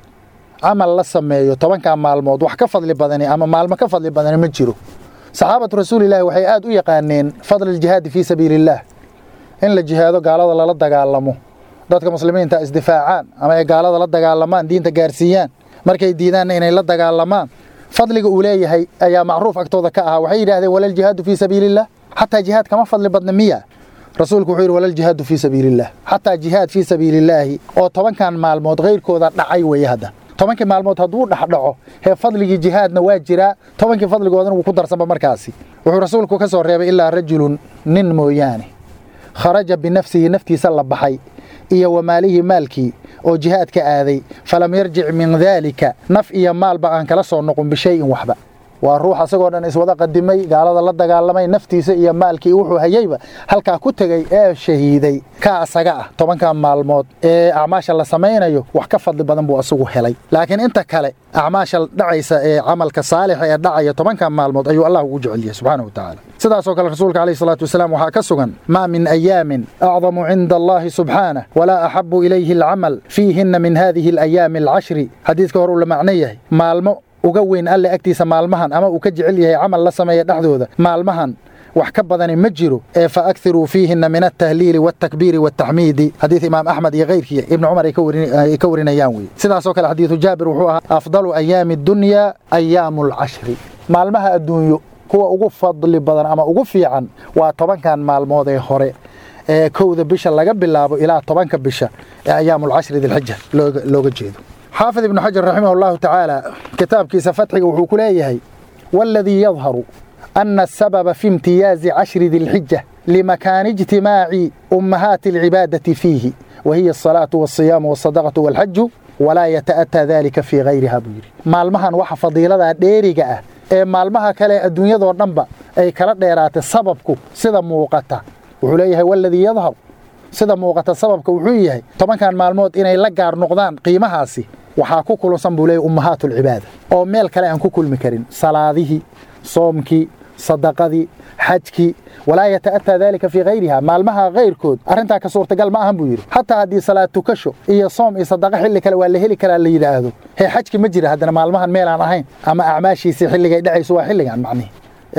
عمل لسميايو طبعا كان مالمود وح كفضل بدني أما مالما كفضل بدني مجرو صحابة رسول الله وحي آد يقانين فضل الجهاد في سبيل الله in la jihaado gaalada lala dagaalamo dadka muslimiinta isdifaacaan ama ay gaalada la dagaalamaan diinta gaarsiiyaan markay diidaanna inay la dagaalamaan fadliga uu leeyahay ayaa macruuf agtooda ka ahaa waxay yidhahdeen walal jihaadu fii sabiiliillah xataa jihaad kama fadli badna miya rasuulku wuxuu yidhi walal jihaadu fii sabiiliillah xataa jihaad fii sabiilillaahi oo tobankan maalmood kayrkooda dhacay weeye hadda tobankii maalmood hadduu dhexdhaco hee fadligii jihaadna waa jiraa tobankii fadligoodana wuu ku darsanba markaasi wuxuu rasuulku ka soo reebay ilaa rajulun nin mooyaane kharaja binafsihi naftiisa la baxay iyo wamaalihii maalkii oo jihaadka aaday falam yarjic min daalika naf iyo maalba aan kala soo noqon bishayin waxba waa ruux asagoo dhan iswada qadimay gaalada la dagaalamay naftiisa iyo maalkii wuxuu hayeyba halkaa ku tegey ee shahiiday ka asaga ah tobankan maalmood ee acmaasha la samaynayo wax ka fadli badan buu asagu helay laakiin inta kale acmaasha dhacaysa ee camalka saalixa ee dhacaya tobankan maalmood ayuu allah ugu jecel yahay subxaanahu wa tacaala sidaasoo kale rasuulka calayhi salaatu wasalaam waxaa ka sugan maa min ayaamin acdamu cinda allahi subxaanah walaa axabu ilayhi alcamal fiihinna min hadihi alayaami alcashri xadiidka hore uu la macno yahay maalmo uga weyn alle agtiisa maalmahan ama uu ka jecel yahay camal la sameeya dhexdooda maalmahan wax ka badani ma jiro ee fa akthiruu fiihinna min altahliili waaltakbiiri waaltaxmiidi xadiid imaam axmed iyo keyrkii ibni cumar ay ka warinayaan weye sidaasoo kale xadiidu jaabir wuxuu ahaa afdalu ayaami dunyaa ayaamu alcashri maalmaha adduunyo kuwa ugu fadli badan ama ugu fiican waa tobankan maalmood ee hore ee kowda bisha laga bilaabo ilaa tobanka bisha ee ayaamulcashri dilxija looga jeedo xaafid ibnu xajar raximah allahu tacaala kitaabkiisa fatxiga wuxuu ku leeyahay waaladii yadharu ana asababa fi imtiyaazi cashri dilxija limakaani ijtimaaci ummahaati alcibaadati fiihi wa hiya asalaatu walsiyaamu walsadaqatu walxaju walaa yata'ataa dalika fii gayriha buu yidhi maalmahan waxa fadiiladaa dheeriga ah ee maalmaha kale adduunyadoo dhanba ay kala dheeraatay sababku sida muuqata wuxuu leeyahay waaladii yadharu sida muuqata sababka wuxuu yahay tobankan maalmood inay la gaar noqdaan qiimahaasi waxaa ku kulansan buu leeyahy ummahaatulcibaada oo meel kale aan ku kulmi karin salaadihii soomkii sadaqadii xajkii walaa yata'ataa daalika fii hayriha maalmaha kayrkood arrintaa ka suurtagal ma ahan buu yidhi xataa haddii salaad tukasho iyo soom iyo sadaqa xilli kale waa la heli karaa la yidhaahdo hee xajki ma jira haddana maalmahan meel aan ahayn ama acmaashiisii xilligay dhacayso waa xilligan macnihi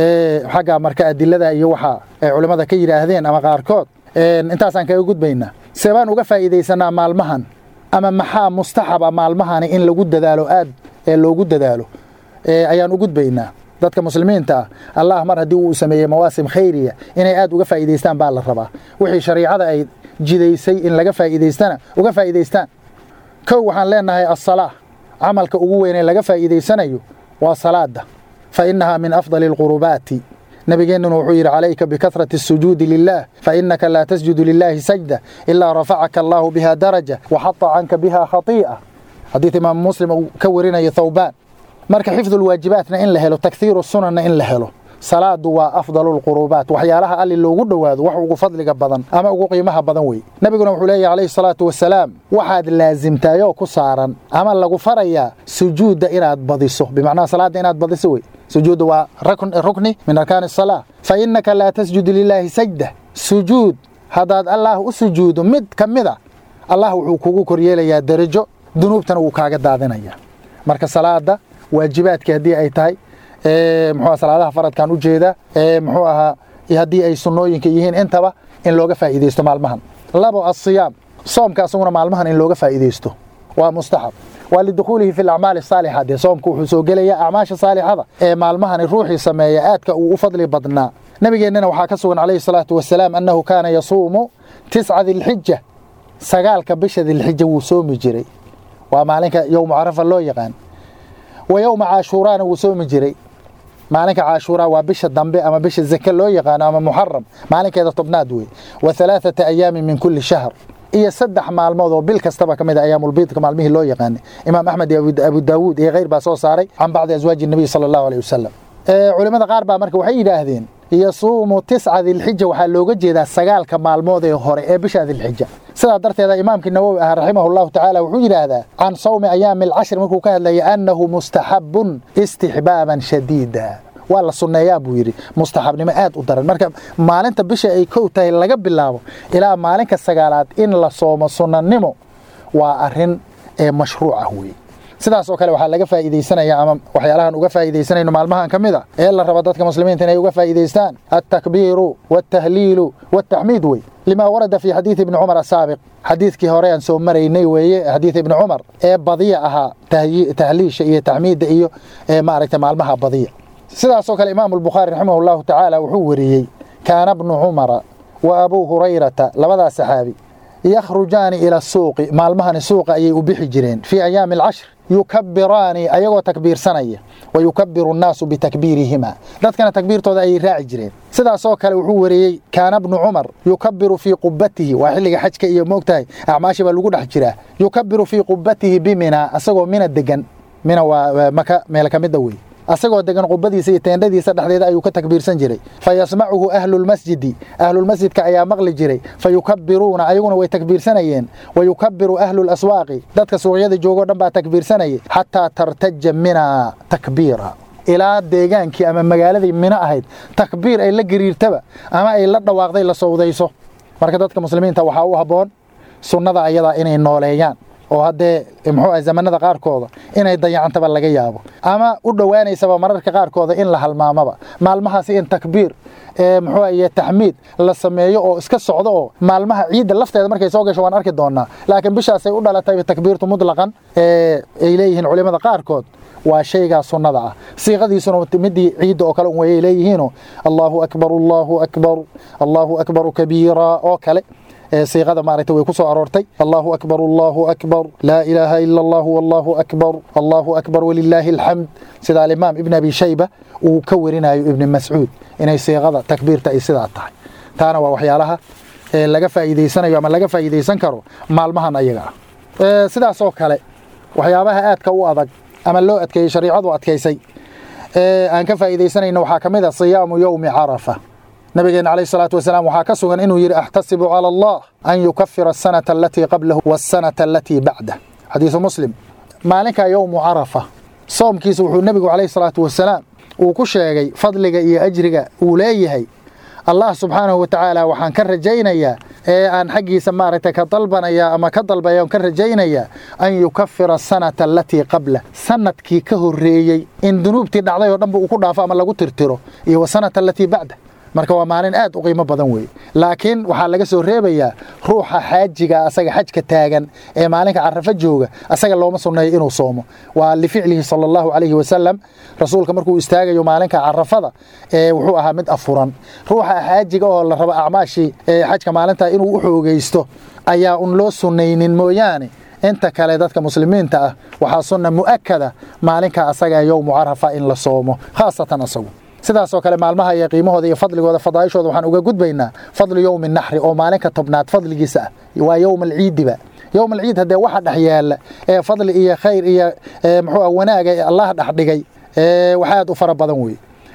xagga marka adilada iyo waxa ay culimmada ka yidhaahdeen ama qaarkood intaasaan kaga gudbaynaa seebaan uga faa'iidaysanaa maalmahan ama maxaa mustaxaba maalmahani in lagu dadaalo aad ee loogu dadaalo ayaan u gudbaynaa dadka muslimiinta ah allah mar haddii uu sameeyey mawaasim khayriya inay aad uga faa'iidaystaan baa la rabaa wixii shariicada ay jidaysay in laga faa'iidaystana uga faa'iidaystaan kow waxaan leenahay assalaa camalka ugu weyn ee laga faa'iidaysanayo waa salaada fa innahaa min afdali alqurubaati nabigeennuna wuxuu yidhi calayka bikahrati asujuudi lilah fainaka laa tasjudu lilaahi sajda ilaa rafacaka allaahu biha daraja waxata canka biha khatii'a xadiid imaamu muslim uu ka warinayo thawbaan marka xifdulwaajibaatna in la helo takhiiru sunanna in la helo salaadu waa afdalu lqurubaat waxyaalaha alli loogu dhowaado wax ugu fadliga badan ama ugu qiimaha badan wey nebiguna wuxuu leeyahy calayhi salaatu wasalaam waxaad laasimtaayoo ku saaran ama lagu farayaa sujuudda inaad badiso bimacnaha salaadda inaad badiso wey sujuudda waa rukni min arkaani asalaa fa innaka laa tasjudu lilaahi sajda sujuud haddaad allaah u sujuudo mid ka mid a allah wuxuu kugu koryeelayaa derajo dunuubtana wuu kaaga daadinaya marka salaada waajibaadkii haddii ay tahay muxuu salaadaha faradkan u jeeda muxuu ahaa haddii ay sunnooyinka yihiin intaba in looga faa'iidaysto maalmahan labo asiyaam soomka asaguna maalmahan in looga faa'iidaysto waa mustaxab waa lidukhuulihi fi alacmaali asaalixa dee soomku wuxuu soo gelayaa acmaasha saalixada ee maalmahani ruuxii sameeya aadka uu u fadli badnaa nabigeennana waxaa ka sugan calayhi salaatu wasalaam annahu kaana yasuumu tisca dilxija sagaalka bisha dilxija wuu soomi jiray waa maalinka yowmu carafa loo yaqaan wa yowma caashuuraana wuu soomi jiray maalinka caashuuraa waa bisha dambe ama bisha zake loo yaqaano ama muxaram maalinkeeda tobnaad wey wa halaaثata ayaamin min kulli shahr iyo saddex maalmood oo bil kastaba ka mid a ayaamulbiidka maalmihii loo yaqaanay imaam axmed iyo abu daawuud iyo kheyr baa soo saaray can bacdi aswaaji nabiy sala allahu aleyh wasalam culimmada qaar baa marka waxay yidhaahdeen yasuumu tisca dilxija waxaa looga jeedaa sagaalka maalmood ee hore ee bisha dilxija sidaa darteeda imaamkii nawowi ah raximah llahu tacaala wuxuu yidhaahdaa can sawmi ayaami alcashri markuu ka hadlayay annahu mustaxabun istixbaaban shadiida waa la sunneeyaa buu yidhi mustaxabnimo aad u daran marka maalinta bisha ay kow tahay laga bilaabo ilaa maalinka sagaalaad in la soomo sunnanimo waa arrin ee mashruuc ah weeye sidaas oo kale waxaa laga faa'iidaysanaya ama waxyaalahan uga faa'iidaysanayno maalmahan ka mid a ee la raba dadka muslimiinta inay uga faa'iidaystaan altakbiiru waaltahliilu waaltaxmiid wey lima warada fi xadiidi ibni cumar asaabiq xadiidkii hore aan soo maraynay weeye xadiid ibni cumar ee badiya ahaa tahliisha iyo taxmiidda iyo maaragtay maalmaha badiya sidaasoo kale imaamu albukhaari raximah allahu tacaala wuxuu wariyey kaana bnu cumara wa abuu hurayrata labadaas saxaabi yakhrujaani ila suuqi maalmahani suuqa ayay u bixi jireen fii ayaami alcashr yukabiraani ayagoo takbiirsanaya wa yukabiru annaasu bitakbiirihima dadkana takbiirtooda ayay raaci jireen sidaasoo kale wuxuu wariyey kaana bnu cumar yukabiru fii qubatihi waa xilliga xajka iyo moogtahay acmaashi baa lagu dhex jiraa yukabiru fii qubatihi bimina asagoo mina degan mina waa maka meel ka mida wey asagoo degan qubadiisa iyo teendhadiisa dhexdeeda ayuu ka takbiirsan jiray fa yasmacuhu ahlulmasjidi ahlulmasjidka ayaa maqli jiray fa yukabiruuna ayaguna way takbiirsanayeen wa yukabiru ahlulaswaaqi dadka suuqyada joogoo dhan baa takbiirsanayay xataa tartaja mina takbiira ilaa deegaankii ama magaaladii mino ahayd takbiir ay la gariirtaba ama ay la dhawaaqday la sowdayso marka dadka muslimiinta waxaa u habboon sunnada ayadaa inay nooleeyaan oo haddee muxuu ah zamanada qaarkooda inay dayacantaba laga yaabo ama u dhowaanaysaba mararka qaarkooda in la halmaamaba maalmahaasi in takbiir muxuu iyo taxmiid la sameeyo oo iska socdo oo maalmaha ciidda lafteeda markay soo gasho waan arki doonaa laakiin bishaasay u dhalatay takbiirtu mutlaqan ay leeyihiin culimada qaarkood waa shaygaa sunnada ah siiqadiisuna midii ciidda oo kale un wayay leeyihiino allahu akbar allahu akbar allahu akbaru kabiira oo kale siiqada maaragtay way ku soo aroortay allahu akbar allahu akbar laa ilaaha ila allah wallahu akbar allahu akbar walilaahi alxamd sida alimaam ibn abi shayba uu ka warinayo ibni mascuud inay siiqada takbiirta ay sidaa tahay taana waa waxyaalaha laga faa'iidaysanayo ama laga faa'iidaysan karo maalmahan ayaga ah sidaasoo kale waxyaabaha aadka u adag ama loo adkeeyey shariicadu adkaysay aan ka faa'iidaysanayno waxaa ka mid a siyaamu yowmi carafa nabigeena calayh salaatu wasalaam waxaa ka sugan inuu yidhi axtasibu cala allah an yukafira asanata alatii qablahu waasanata alatii bacdah xadiisu muslim maalinkaa yowmu carafa soomkiisa wuxuu nebigu calayh salaatu wasalaam uu ku sheegay fadliga iyo ajriga uu leeyahay allah subxaanahu wa tacaala waxaan ka rajaynayaa ee aan xaggiisa maaragtay ka dalbanaya ama ka dalbaya ka rajaynayaa an yukafira asanata alatii qablah sanadkii ka horreeyey in dunuubtii dhacday oo dhanba uu ku dhaafo ama lagu tirtiro iyo wasanata alatii bacdah marka waa maalin aad u qiimo badan weeye laakiin waxaa laga soo reebayaa ruuxa xaajiga asaga xajka taagan ee maalinka carafo jooga asaga looma sunneeyo inuu soomo waa lificlihi sala allahu calayhi wasalam rasuulka markuu istaagayo maalinka carafada ee wuxuu ahaa mid afuran ruuxa xaajiga oo la rabo acmaashii ee xajka maalintaa inuu u xoogaysto ayaa un loo sunnaynin mooyaane inta kale dadka muslimiinta ah waxaa sunna mu'akada maalinka asaga yowmu carafa in la soomo khaasatan asagu sidaasoo kale maalmaha iyo qiimahooda iyo fadligooda fadaa'ishooda waxaan uga gudbaynaa fadlu yowmi naxri oo maalinka tobnaad fadligiisa ah waa yowma alciidiba yowma alciid haddee waxa dhex yaalla ee fadli iyo khayr iyo muxuu ah wanaaga ee allah dhex dhigay wax aad u fara badan weeye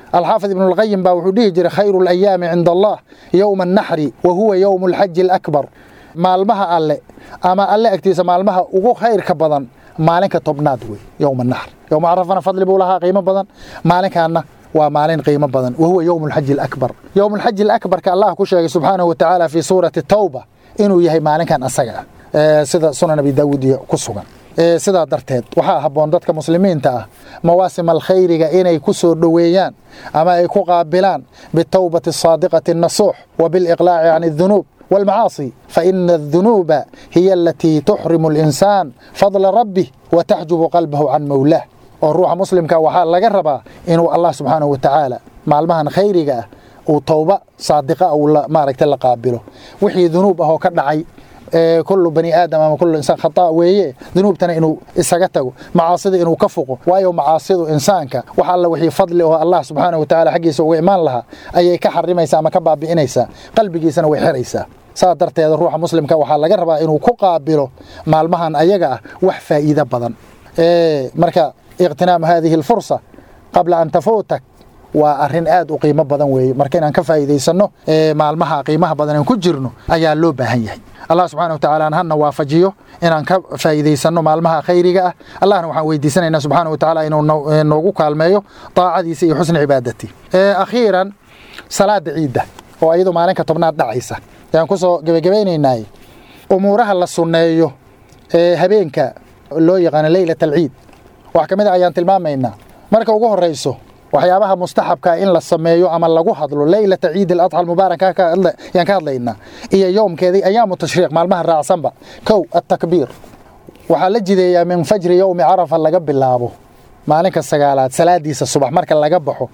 alxaafid ibnu lqayim baa wuxuu dhihi jiray khayru alayaami cinda allah yowma annaxri wa huwa yowmu alxaji alakbar maalmaha alle ama alle agtiisa maalmaha ugu khayrka badan maalinka tobnaad wey yowma naxr yowma carafana fadli buu lahaa qiimo badan maalinkaana waa maalin qiimo badan wa huwa yowmu alxaji alakbar yowmu alxaji alakbarka allah ku sheegay subxaanahu watacaala fii suurati tawba inuu yahay maalinkan asaga ah sida sunan abi daawuud iyo ku sugan sidaa darteed waxaa habboon dadka muslimiinta ah mawaasim alkhayriga inay ku soo dhoweeyaan ama ay ku qaabilaan bitawbati asaadiqati annasuux wa biliqlaaci can adunuub والمعاصي فإن الذنوب هي التي تحرم الإنسان فضل ربه وتحجب قلبه عن مولاه والروح مسلم كوحا لغا ربا إنه الله سبحانه وتعالى مالمهن خيرك uu towba saadiqa uu maaragtay la qaabilo wixii dunuub ahoo ka dhacay kullu bani aadam ama kullu insaan khata weeye dunuubtana inuu isaga tago macaasida inuu ka foqo waayo macaasidu insaanka wax alla wixii fadli oo allah subxaanahu watacaala xaggiisa uga imaan lahaa ayay ka xarimaysaa ama ka baabi'inaysaa qalbigiisana way xiraysaa saa darteeda ruuxa muslimka waxaa laga rabaa inuu ku qaabilo maalmahan ayaga ah wax faa'iido badan marka iqtinaam hadihi alfursa qabla an tafuutak waa arrin aad u qiimo badan weeye marka inaan ka faa'iidaysanno maalmaha qiimaha badan aan ku jirno ayaa loo baahan yahay allah subxana wa tacaala hana waafajiyo inaan ka faa'iidaysanno maalmaha khayriga ah allahna waxaan weydiisanaynaa subxaana wa tacaala inuu noogu kaalmeeyo daacadiisa iyo xusni cibaadati akhiiran salaada ciidda oo iyadoo maalinka tobnaad dhacaysa ayaan ku soo gebagabaynaynay umuuraha la sunneeyo ee habeenka loo yaqaano leylat alciid wax ka mid a ayaan tilmaamaynaa marka ugu horrayso waxyaabaha mustaxabka in la sameeyo ama lagu hadlo leylata ciid aladxa almubaarak yaan ka hadlaynaa iyo yowmkeedii ayaamu tashriiq maalmaha raacsanba kow attakbiir waxaa la jideeyaa min fajri yowmi carafa laga bilaabo maalinka sagaalaad salaadiisa subax marka laga baxo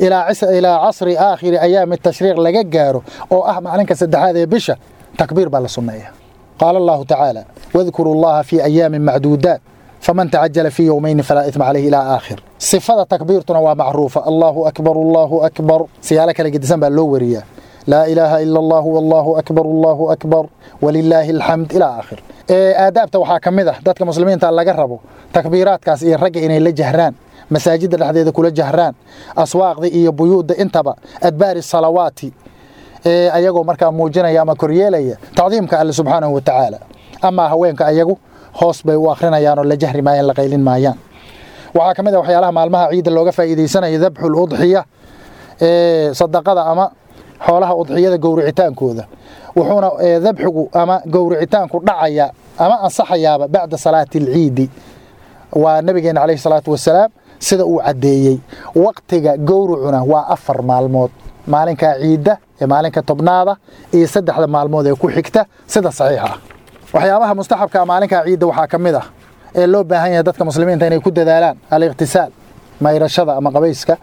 ilaa casri aakhiri ayaami tashriiq laga gaaro oo ah maalinka saddexaad ee bisha takbiir baa la sunneeya qaala allahu tacaala wadkuru llaha fii ayaamin macduudaat فمن تعجل في يومين فلا إثم عليه إلى آخر صفة تكبيرتنا ومعروفة الله أكبر الله أكبر سيالك لقدسان باللورية لا إله إلا الله والله أكبر الله أكبر ولله الحمد إلى آخر آدابته waxaa ka mid ah dadka muslimiinta laga rabo takbiiraadkaas iyo ragga inay la jahraan masaajidda dhexdeeda kula jahraan aswaaqda iyo buyuudda intaba adbaari salawaati ayagoo markaa muujinaya ama koryeelaya tacdiimka alle subxaanahu wa tacaala amaa haweenka ayagu hoos bay u akrinayaan oo la jahri maayaan la qaylin maayaan waxaa ka mid ah waxyaalaha maalmaha ciidda looga faa'iidaysanayo dabxul udxiya sadaqada ama xoolaha udxiyada gowricitaankooda wuxuuna dabxigu ama gowricitaanku dhacaya ama ansaxayaaba bacda salaati alciidi waa nabigeena calayhi salaatu wasalaam sida uu caddeeyey waqtiga gowricuna waa afar maalmood maalinka ciidda ee maalinka tobnaada iyo saddexda maalmood ee ku xigta sida saxiixa ah waxyaabaha mustaxabka maalinkaa ciidda waxaa ka mid ah ee loo baahan yahay dadka muslimiinta inay ku dadaalaan aliqtisaal mayrashada ama qabayska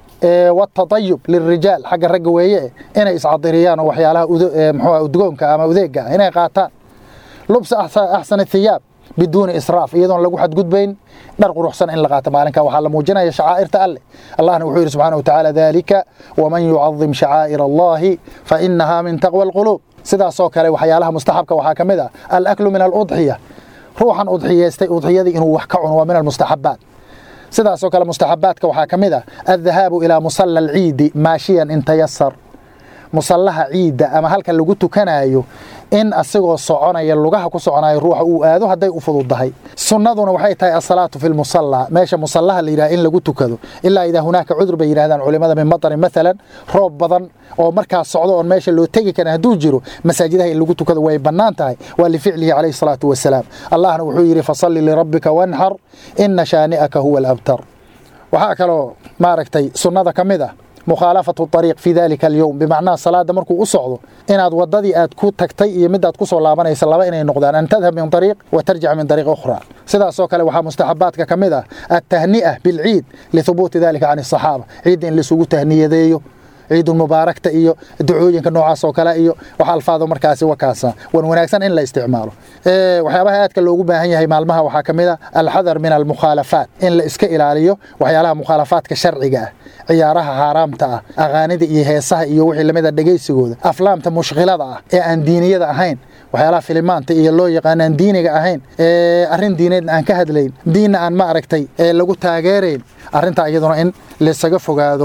watadayub lilrijaal xagga ragga weeye inay iscadiriyaan oo waxyaalaha mxua udgoonka ama udeega ah inay qaataan lubsa axsan thiyaab biduuni israaf iyadoon lagu xadgudbayn dhar quruxsan in la qaato maalinka waxaa la muujinaya shacaa'irta alle allahna wuxuu yidhi subxana wa tacaala dalika waman yucadim shacaa'ir allahi fa inaha min taqwa alquluub sidaasoo kale waxyaalaha mustaxabka waxaa ka mid ah alaklu min aludxiya ruuxan udxiyeystay udxiyadii inuu wax ka cuno waa min almustaxabaat sidaasoo kale mustaxabaadka waxaa ka mid ah aldahaabu ilaa musalla alciidi maashiyan in tayasar musallaha ciidda ama halka lagu tukanayo in asigoo soconaya lugaha ku soconayo ruuxa uu aado hadday u fududahay sunnaduna waxay tahay asalaatu fi lmusalla meesha musallaha la yidhaha in lagu tukado ilaa idaa hunaaka cudur bay yidhahdaan culimada min matarin maalan roob badan oo markaas socdo oon meesha loo tegi karin hadduu jiro masaajidaha in lagu tukado way bannaan tahay waa lificlihi calayhi salaatu wasalaam allahna wuxuu yidhi fasalli lirabbika wanxar ina shaani'aka huwa alabtar waxaa kaloo maaragtay sunnada ka mid ah mukhaalafatu ariiq fi dalika alyowm bimacnaha salaada markuu u socdo inaad wadadii aad ku tagtay iyo midaad ku soo laabanaysa laba inay noqdaan an tadhab min ariiq wa tarjic min ariiq ukhra sidaasoo kale waxaa mustaxabaadka ka mid ah altahni'a bilciid lihubuuti dalika can asaxaaba ciidda in laisugu tahniyadeeyo ciidulmubaarakta iyo ducooyinka noocaas oo kale iyo wax alfaado markaasi wakaasa wan wanaagsan in la isticmaalo waxyaabaha aadka loogu baahan yahay maalmaha waxaa ka mid a alxadar min almukhaalafaat in la iska ilaaliyo waxyaalaha mukhaalafaadka sharciga ah ciyaaraha haaraamta ah aqaanida iyo heesaha iyo wixii lamida dhegaysigooda aflaamta mushkilada ah ee aan diiniyada ahayn waxyaalaha filimaanta iyo loo yaqaan aan diiniga ahayn arrin diineedna aan ka hadlayn diinna aan ma aragtay lagu taageerayn arrintaa iyaduna in laysaga fogaado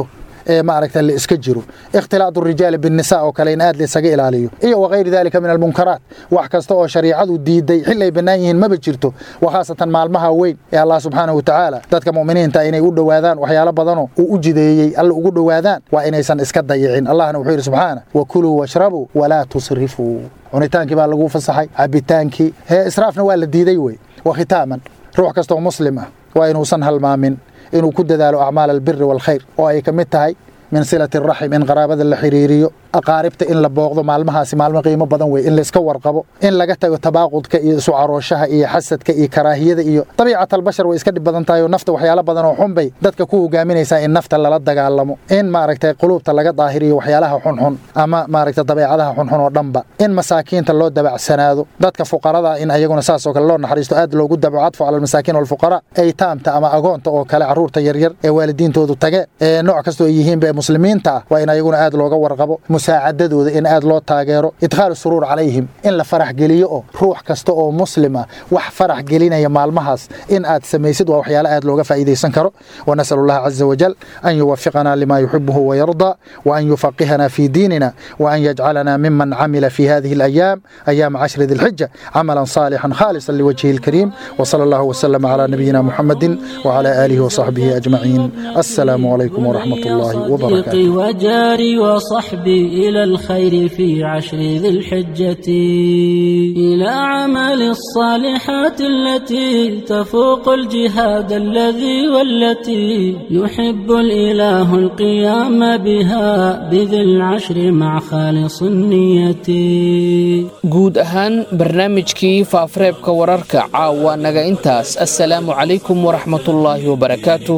ee maaragta la iska jiro ikhtilaadu rijaali binnisa oo kale in aad la isaga ilaaliyo iyo wakayri dalika min almunkaraat wax kasta oo shariicadu diiday xil ay bannaan yihiin maba jirto wakhaasatan maalmaha weyn ee allah subxaanahu watacaala dadka mu'miniinta inay u dhowaadaan waxyaalo badanoo uu u jideeyey alla ugu dhowaadaan waa inaysan iska dayicin allahna wuxuu yidhi subxaana wakuluu washrabuu walaa tusrifuu cunitaankii baa lagu fasaxay cabitaankii hee israafna waa la diiday wey wa khitaaman ruux kastoo muslim ah waa inuusan halmaamin inuu ku dadaalo acmaal albiri waalkhayr oo ay ka mid tahay min silati raxim in qaraabada la xiriiriyo aqaaribta in la booqdo maalmahaasi maalmo qiimo badan wey in layska warqabo in laga tago tabaaqudka iyo isu carooshaha iyo xasadka iyo karaahiyada iyo dabiicatalbashar way iska dhib badan tahay oo nafta waxyaalo badan oo xunbay dadka ku hogaaminaysaa in nafta lala dagaalamo in maaragtay quluubta laga daahiriyo waxyaalaha xunxun ama maaragtay dabeecadaha xunxun oo dhanba in masaakiinta loo dabacsanaado dadka fuqarada in ayaguna saas oo kale loo naxariisto aad loogu dabaco cadfu cala almasaakiin walfuqara aytaamta ama agoonta oo kale carruurta yaryar ee waalidiintoodu tage ee nooc kastoo ay yihiinba ee muslimiinta ah waa in ayaguna aad looga warqabo musaacadadooda in aad loo taageero idkhaalu suruur calayhim in la farax geliyo oo ruux kasta oo muslima wax farax gelinaya maalmahaas in aad samaysid waa waxyaalo aad looga faa'iidaysan karo wanasal allaha caza wajal an yuwafiqana lima yuxibuhu wayarda وأن يفقهنا في ديننا وأن يجعلنا ممن عمل في هذه الأيام أيام عشر ذي الحجة عملا صالحا خالصا لوجهه الكريم وصلى الله وسلم على نبينا محمد وعلى آله وصحبه أجمعين السلام عليكم ورحمة الله وبركاته وجاري وصحبي إلى الخير في عشر ذي الحجة إلى عمل الصالحات التي تفوق الجهاد الذي والتي يحب الإله القيام بها بذي العشر مع خالص النية guud ahaan barnaamijkii faafareebka wararka caawa naga intaas assalaamu calaykum waraxmatullaahi wabarakaatuh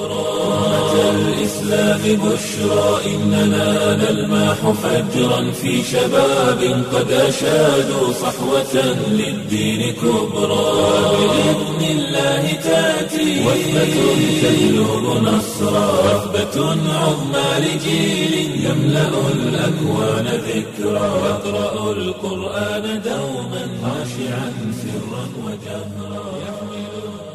الإسلام بشرى إننا نلمح فجرا في شباب قد أشادوا صحوة للدين كبرى بإذن الله تأتي وثبة تجلب نصرا وثبة عظمى لجيل يملأ الأكوان ذكرى يقرأ القرآن دوما خاشعا سرا وجهرا يحمل